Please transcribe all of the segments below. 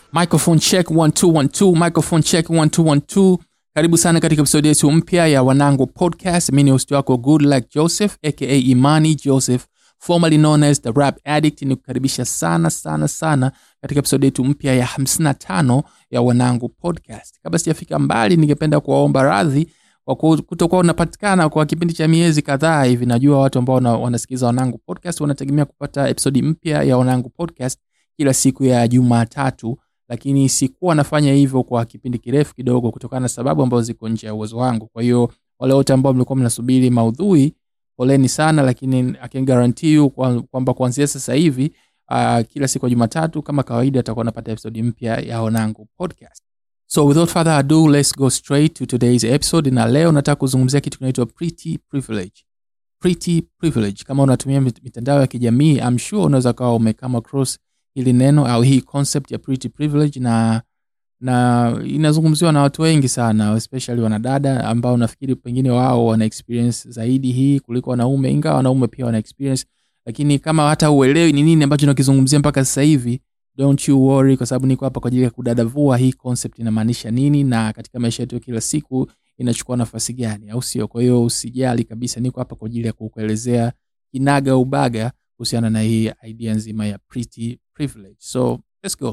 microphone check 1212 microphone check 1212 karibu sana katika episodi yetu mpya ya wanangu podcast mi ni host wako good like joseph aka imani joseph formerly known as the rap addict ni kukaribisha sana sana sana katika episodi yetu mpya ya 55 ya wanangu podcast kabla sijafika mbali ningependa kuwaomba radhi kwa ku- kutokuwa unapatikana kwa kipindi cha miezi kadhaa hivi najua watu ambao wana- wanasikiliza wanangu podcast wanategemea kupata episodi mpya ya wanangu podcast kila siku ya jumatatu lakini sikuwa nafanya hivyo kwa kipindi kirefu kidogo kutokana na sababu ambazo ziko nje ya uwezo wangu kwa hiyo wale wote ambao mlikuwa mnasubiri maudhui poleni sana lakini I can guarantee you kwa- kwamba kuanzia sasa hivi uh, kila siku ya jumatatu kama kawaida atakuwa napata episodi mpya ya wanangu podcast so without further ado let's go straight to today's episode na leo nataka kuzungumzia kitu kinaitwa pretty privilege pretty privilege kama unatumia mit- mitandao ya kijamii I'm sure unaweza kawa umecome across hili neno au hii concept ya pretty privilege na na inazungumziwa na watu wengi sana especially wanadada ambao nafikiri pengine wao wana experience zaidi hii kuliko wanaume ingawa wanaume pia wana experience lakini kama hata uelewi ni nini ambacho nakizungumzia mpaka sasa hivi don't you worry kwa sababu niko hapa kwa ajili ya kudadavua hii concept inamaanisha nini na katika maisha yetu ya kila siku inachukua nafasi gani au sio kwa hiyo usijali kabisa niko hapa kwa ajili ya kukuelezea kinaga ubaga kuhusiana na hii idea nzima ya pretty privilege so let's go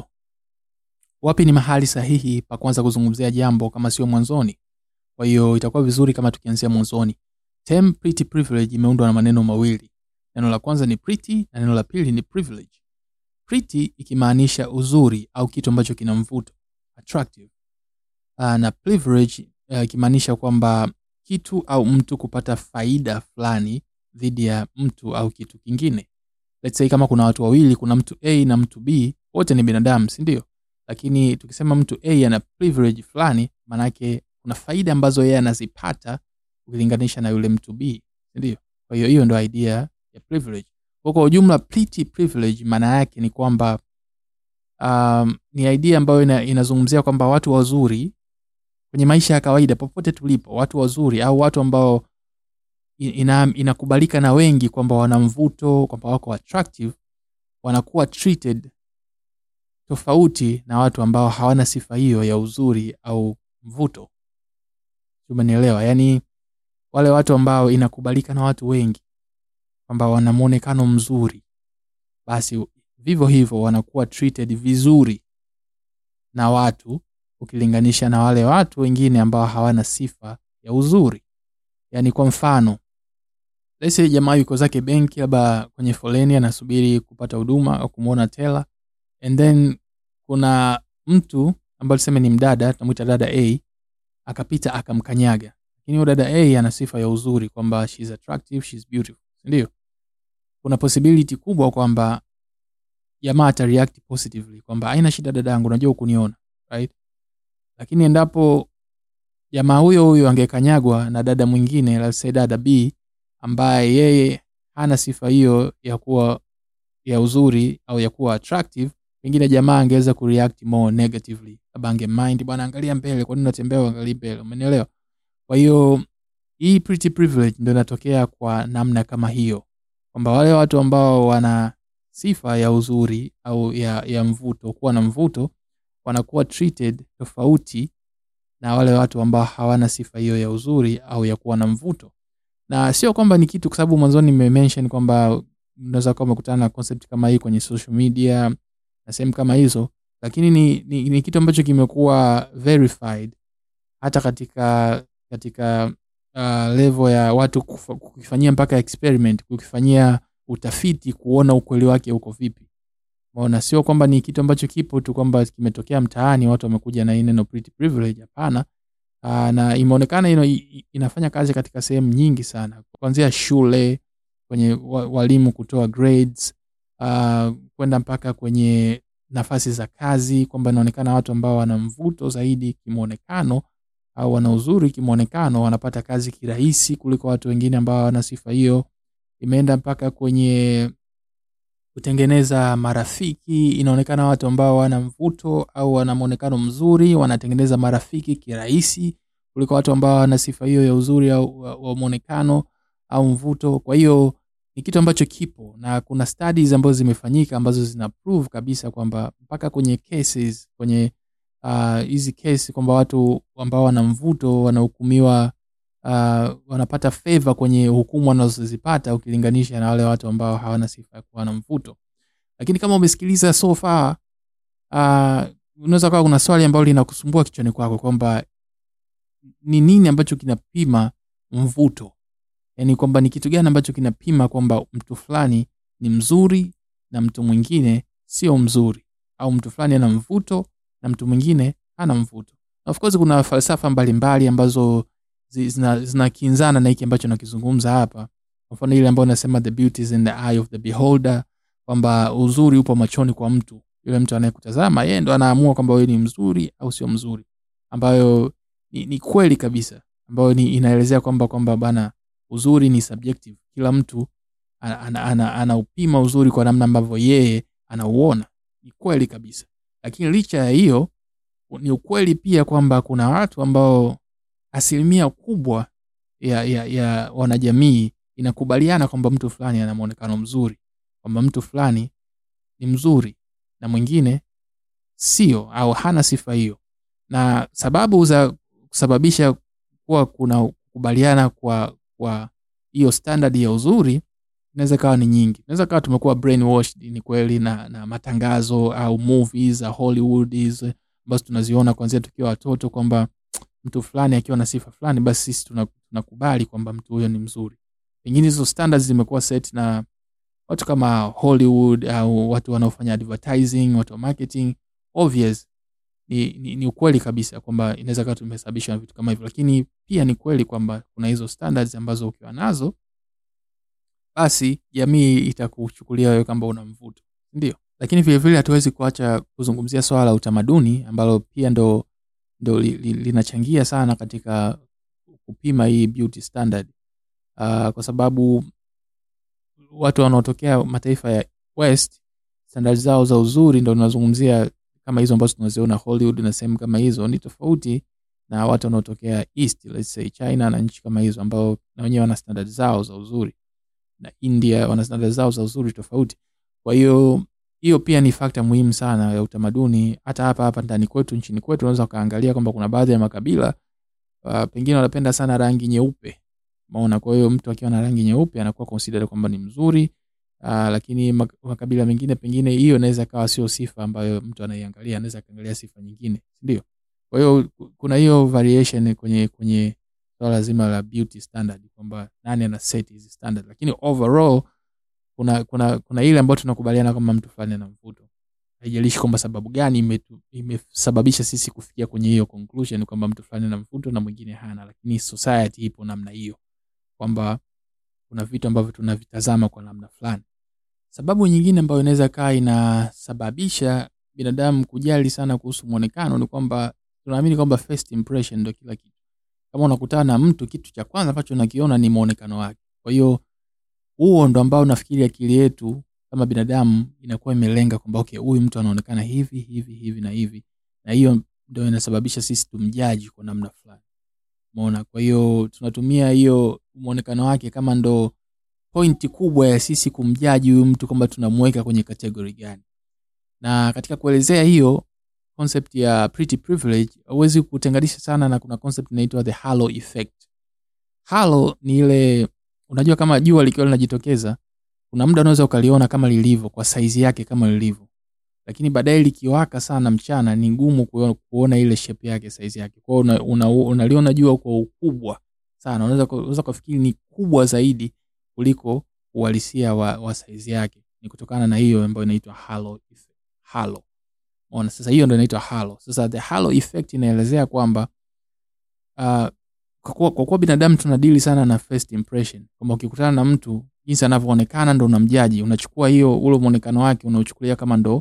wapi ni mahali sahihi pa kwanza kuzungumzia jambo kama sio mwanzoni kwa hiyo itakuwa vizuri kama tukianzia mwanzoni term pretty privilege imeundwa na maneno mawili neno la kwanza ni pretty na neno la pili ni privilege pretty ikimaanisha uzuri au kitu ambacho kina mvuto attractive uh, na privilege uh, ikimaanisha kwamba kitu au mtu kupata faida fulani dhidi ya mtu au kitu kingine let's say kama kuna watu wawili kuna mtu a na mtu b wote ni binadamu si ndio lakini tukisema mtu a ana privilege fulani maanake kuna faida ambazo yeye anazipata ukilinganisha na yule mtu b si ndio kwa hiyo hiyo ndo idea ya privilege kwa kwa ujumla pretty privilege maana yake ni kwamba um, ni idea ambayo ina, inazungumzia kwamba watu wazuri kwenye maisha ya kawaida popote tulipo watu wazuri au watu ambao ina, inakubalika na wengi kwamba wana mvuto kwamba wako attractive wanakuwa treated tofauti na watu ambao hawana sifa hiyo ya uzuri au mvuto umenielewa yaani wale watu ambao inakubalika na watu wengi kwamba wana mwonekano mzuri basi vivyo hivyo wanakuwa treated vizuri na watu ukilinganisha na wale watu wengine ambao hawana sifa ya uzuri yaani kwa mfano lese jamaa yuko zake benki labda kwenye foleni anasubiri kupata huduma au kumwona tela and then kuna mtu ambaye tuseme ni mdada tunamwita dada a akapita akamkanyaga lakini huyo dada a ana sifa ya uzuri kwamba she's attractive she's beautiful ndio kuna possibility kubwa kwamba jamaa atareact positively kwamba haina shida dadangu unajua ukuniona right lakini endapo jamaa huyo huyo angekanyagwa na dada mwingine let's say dada b ambaye yeye hana sifa hiyo ya kuwa ya uzuri au ya kuwa attractive pengine jamaa angeweza kureact more negatively labda angemind bwana angalia mbele kwa nini unatembea uangalie mbele umenielewa kwa hiyo hii pretty privilege ndio inatokea kwa namna kama hiyo kwamba wale watu ambao wana sifa ya uzuri au ya, ya mvuto kuwa na mvuto wanakuwa treated tofauti na wale watu ambao hawana sifa hiyo ya uzuri au ya kuwa na mvuto na sio kwamba ni kitu kwa sababu mwanzoni nimemention kwamba unaweza kuwa umekutana na concept kama hii kwenye social media na sehemu kama hizo lakini ni, ni, ni kitu ambacho kimekuwa verified hata katika katika uh, level ya watu kufa- kukifanyia mpaka experiment kukifanyia utafiti kuona ukweli wake uko vipi maona sio kwamba ni kitu ambacho kipo tu kwamba kimetokea mtaani watu wamekuja na hii neno pretty privilege hapana uh, na imeonekana ino, i- inafanya kazi katika sehemu nyingi sana kuanzia shule kwenye wa- walimu kutoa grades uh, kwenda mpaka kwenye nafasi za kazi kwamba inaonekana watu ambao wana mvuto zaidi kimwonekano au wana uzuri kimwonekano wanapata kazi kirahisi kuliko watu wengine ambao hawana sifa hiyo imeenda mpaka kwenye kutengeneza marafiki inaonekana watu ambao wana mvuto au wana mwonekano mzuri wanatengeneza marafiki kirahisi kuliko watu ambao wana sifa hiyo ya uzuri au wa- wa mwonekano au mvuto kwa hiyo ni kitu ambacho kipo na kuna studies ambazo zimefanyika ambazo zina prove kabisa kwamba mpaka kwenye cases kwenye ah, hizi uh, kesi kwamba watu ambao wana mvuto wanahukumiwa uh, wanapata favor kwenye hukumu wanazozipata ukilinganisha na wale watu ambao hawana sifa ya kuwa na mvuto lakini kama umesikiliza so far uh, unaweza kawa kuna swali ambalo linakusumbua kichwani kwako kwamba ni nini ambacho kinapima mvuto yaani kwamba ni kitu gani ambacho kinapima kwamba mtu fulani ni mzuri na mtu mwingine sio mzuri au mtu fulani ana mvuto na mtu mwingine hana mvuto na of course kuna falsafa mbalimbali ambazo zi- zina- zinakinzana na hiki ambacho nakizungumza hapa kwa mfano ile ambayo nasema the beauty is in the eye of the beholder kwamba uzuri upo machoni kwa mtu yule mtu anayekutazama yeye ndo anaamua kwamba wewe ni mzuri au sio mzuri ambayo ni, ni kweli kabisa ambayo ni inaelezea kwamba kwamba bana uzuri ni subjective kila mtu anaupima ana, ana, anaupima uzuri kwa namna ambavyo yeye anauona ni kweli kabisa lakini licha ya hiyo ni ukweli pia kwamba kuna watu ambao asilimia kubwa ya, ya, ya wanajamii inakubaliana kwamba mtu fulani ana mwonekano mzuri kwamba mtu fulani ni mzuri na mwingine sio au hana sifa hiyo na sababu za kusababisha kuwa kuna kukubaliana kwa kwa hiyo standard ya uzuri inaweza kawa ni nyingi inaweza kawa tumekuwa brainwashed ni kweli na, na matangazo au movies za hollywood hizi ambazo tunaziona kuanzia tukiwa watoto kwamba mtu fulani akiwa na sifa fulani basi sisi tuna- tunakubali kwamba mtu huyo ni mzuri pengine hizo standards zimekuwa set na watu kama hollywood au watu wanaofanya advertising watu wa marketing obvious ni, ni, ni ukweli kabisa kwamba inaweza kawa tumesababishwa na vitu kama hivyo lakini pia ni kweli kwamba kuna hizo standards ambazo ukiwa nazo basi jamii itakuchukulia wewe kwamba una mvuto ndio lakini vilevile hatuwezi kuacha kuzungumzia swala la utamaduni ambalo pia ndo ndo li, li, linachangia sana katika kupima hii beauty standard uh, kwa sababu watu wanaotokea mataifa ya west standard zao za uzuri ndo tunazungumzia kama hizo ambazo tunaziona hollywood na sehemu kama hizo ni tofauti na watu wanaotokea east let's say china na nchi kama hizo ambao na wenyewe wana standard zao za uzuri na india wana standard zao za uzuri tofauti kwa hiyo hiyo pia ni fakta muhimu sana ya utamaduni hata hapa hapa ndani kwetu nchini kwetu unaweza ukaangalia kwamba kuna baadhi ya makabila uh, pengine wanapenda sana rangi nyeupe maona kwa hiyo mtu akiwa na rangi nyeupe anakuwa considered kwamba ni mzuri uh, lakini mak- makabila mengine pengine hiyo inaweza kawa sio sifa ambayo mtu anaiangalia anaweza akaangalia sifa nyingine ndio kwa hiyo ku- kuna hiyo variation kwenye kwenye swala zima la beauty standard kwamba nani ana set hizi standard lakini overall kuna kuna kuna ile ambayo tunakubaliana kwamba mtu fulani ana mvuto haijalishi kwamba sababu gani imetu- imesababisha sisi kufikia kwenye hiyo conclusion kwamba mtu fulani ana mvuto na mwingine hana lakini society ipo namna hiyo kwamba kuna vitu ambavyo tunavitazama kwa namna fulani sababu nyingine ambayo inaweza kaa inasababisha binadamu kujali sana kuhusu mwonekano ni kwamba tunaamini kwamba first impression ndo kila kitu kama unakutana na mtu kitu cha kwanza ambacho unakiona ni mwonekano wake kwa hiyo huo ndo ambao nafikiri akili yetu kama binadamu inakuwa imelenga kwamba okay huyu mtu anaonekana hivi hivi hivi na hivi na hiyo ndo inasababisha sisi tumjaji kwa namna fulani umeona kwa hiyo tunatumia hiyo mwonekano wake kama ndo pointi kubwa ya sisi kumjaji huyu mtu kwamba tunamweka kwenye kategori gani na katika kuelezea hiyo concept ya pretty privilege huwezi kutenganisha sana na kuna concept inaitwa the halo effect halo ni ile unajua kama jua likiwa linajitokeza kuna muda unaweza ukaliona kama lilivyo kwa saizi yake kama lilivyo lakini baadaye likiwaka sana mchana ni ngumu kuona, kuona ile shape yake saizi yake kwao unaliona una, una unaliona jua kwa ukubwa sana unaweza ku- unaweza kufikiri ni kubwa zaidi kuliko uhalisia wa, wa saizi yake ni kutokana na hiyo ambayo inaitwa halo effect. halo Umeona? sasa hiyo ndo inaitwa halo sasa the halo effect inaelezea kwamba uh, kwa kuwa, kwa kuwa binadamu tunadili sana na first impression kwamba ukikutana na mtu jinsi anavyoonekana ndo unamjaji unachukua hiyo ule mwonekano wake unauchukulia kama ndo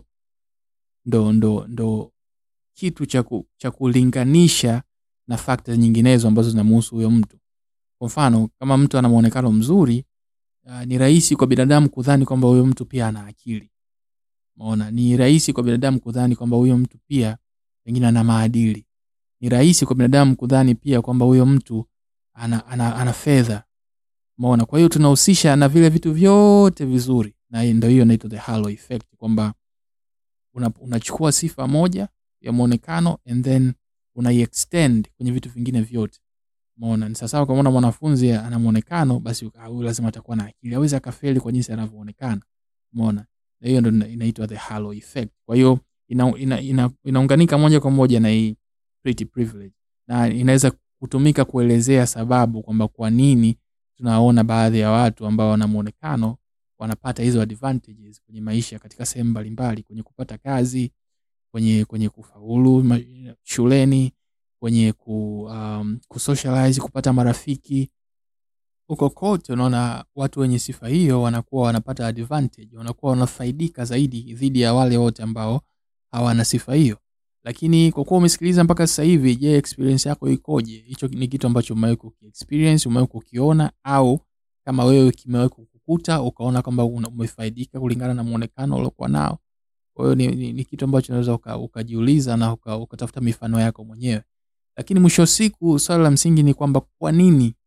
ndo ndo ndo kitu cha ku- cha kulinganisha na fakta nyinginezo ambazo zinamuhusu huyo mtu kwa mfano kama mtu ana mwonekano mzuri uh, ni rahisi kwa binadamu kudhani kwamba huyo mtu pia ana akili maona ni rahisi kwa binadamu kudhani kwamba huyo mtu pia pengine ana maadili ni rahisi kwa binadamu kudhani pia kwamba huyo mtu ana, ana, ana fedha umeona kwa hiyo tunahusisha na vile vitu vyote vizuri na hii ndio hiyo inaitwa the halo effect kwamba una- unachukua sifa moja ya mwonekano and then unaiextend kwenye vitu vingine vyote umeona ni sawasawa kamaona mwanafunzi ana mwonekano basi ah, huyu lazima atakuwa na akili awezi akafeli kwa jinsi anavyoonekana umeona na hiyo ndo ina- inaitwa the halo effect kwa hiyo ina, ina, ina, inaunganika moja kwa moja na hii pretty privilege na inaweza kutumika kuelezea sababu kwamba kwa nini tunaona baadhi ya watu ambao wana mwonekano wanapata hizo advantages kwenye maisha katika sehemu mbalimbali kwenye kupata kazi kwenye kwenye kufaulu ma- shuleni kwenye ku, um, kusocialize kupata marafiki huko kote unaona watu wenye sifa hiyo wanakuwa wanapata advantage wanakuwa wanafaidika zaidi dhidi ya wale wote ambao hawana sifa hiyo lakini kwa kuwa umesikiliza mpaka sasa hivi je experience yako ikoje hicho ni kitu ambacho umewahi kukiexperience umewahi kukiona au kama wewe kimewahi kukukuta ukaona kwamba una- umefaidika kulingana na mwonekano uliokuwa nao kwa hiyo ni, ni, ni kitu ambacho unaweza uka- ukajiuliza na uka- ukatafuta mifano yako mwenyewe lakini mwisho wa siku swala la msingi ni kwamba kwa nini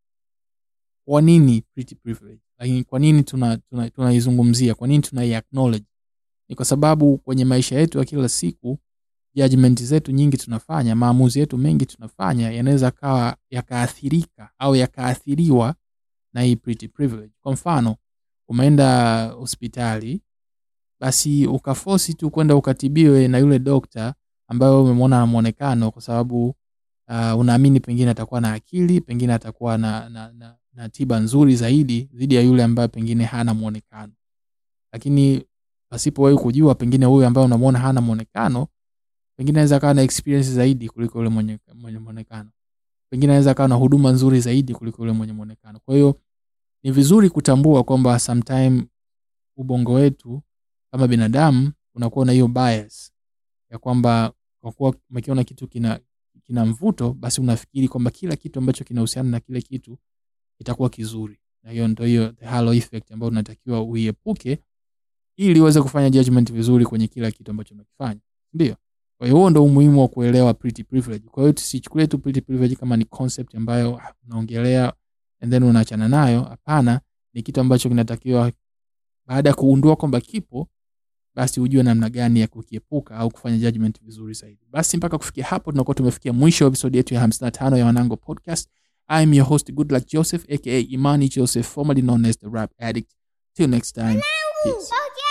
kwa nini pretty privilege lakini kwa nini tunaizungumzia tuna, tuna tunaizungumzia? kwa nini tunai acknowledge ni kwa sababu kwenye maisha yetu ya kila siku judgment zetu nyingi tunafanya maamuzi yetu mengi tunafanya yanaweza kawa yakaathirika au yakaathiriwa na hii pretty privilege kwa mfano umeenda hospitali basi ukafosi tu kwenda ukatibiwe na yule dokta ambayo umemwona na mwonekano kwa sababu uh, unaamini pengine atakuwa na akili pengine atakuwa na, na, na, na tiba nzuri zaidi dhidi ya yule ambaye pengine hana mwonekano lakini pasipo wewe kujua pengine huyu ambaye unamwona hana mwonekano pengine anaweza kawa na experience zaidi kuliko yule mwenye mwenye mwonekano pengine anaweza kawa na huduma nzuri zaidi kuliko yule mwenye mwonekano kwa hiyo ni vizuri kutambua kwamba sometime ubongo wetu kama binadamu unakuwa na hiyo bias ya kwamba kwa kuwa umekiona kitu kina kina mvuto basi unafikiri kwamba kila kitu ambacho kinahusiana na kile kitu kitakuwa kizuri na hiyo ndo hiyo the halo effect ambayo unatakiwa uiepuke ili uweze kufanya judgment vizuri kwenye kila kitu ambacho unakifanya ndio kwa hiyo huo ndo umuhimu wa kuelewa pretty privilege kwa hiyo tusichukulie tu pretty privilege kama ni concept ambayo ah, unaongelea and then unaachana nayo hapana ni kitu ambacho kinatakiwa baada ya kugundua kwamba kipo basi ujue namna gani ya kukiepuka au kufanya judgment vizuri zaidi basi mpaka kufikia hapo tunakuwa tumefikia mwisho wa episodi yetu ya 55 ya wanango podcast i am your host good luck joseph aka imani joseph formerly known as the rap addict till next time peace Okay.